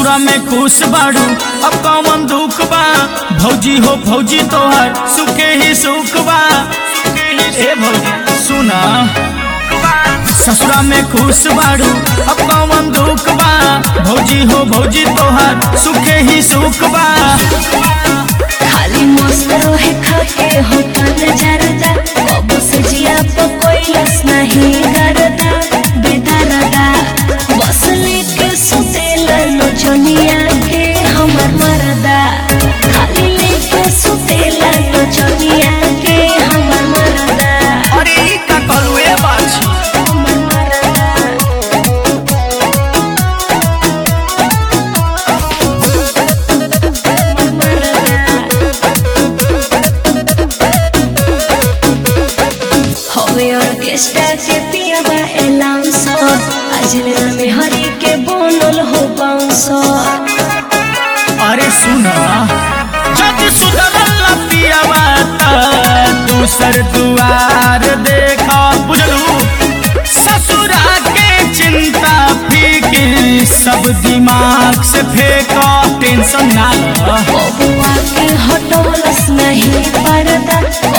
ससुरा में खुश बाड़ू अब कौन दुख बा भौजी हो भौजी तोहर सुखे ही सुख बा ए भौजी सुना ससुरा में खुश बाड़ू अब कौन दुख बा भौजी हो भौजी तोहर सुखे ही सुख बा खाली मस्त रहे खाके हो पान जरदा कब से जिया तो कोई लस नहीं करदा बेदरदा बस लेके सुतेला लो जनिया के हमर मरदा खाली लेके सुतेला लो जनिया के हमर मरदा अरे ई का कहलू ए बाछी हमर मरदा हमर मरदा हवे ऑर्केस्ट्रा के पियाबा एलाउंसर आज में हरी के बोनल हो बाउंसर अरे सुना जब सुधरल पियावा त दूसर दुआर देखा बुझलू ससुरा के चिंता फिक्र सब दिमाग से फेंका टेंशन ना ल बबुआ के हटोलस नहीं पड़ता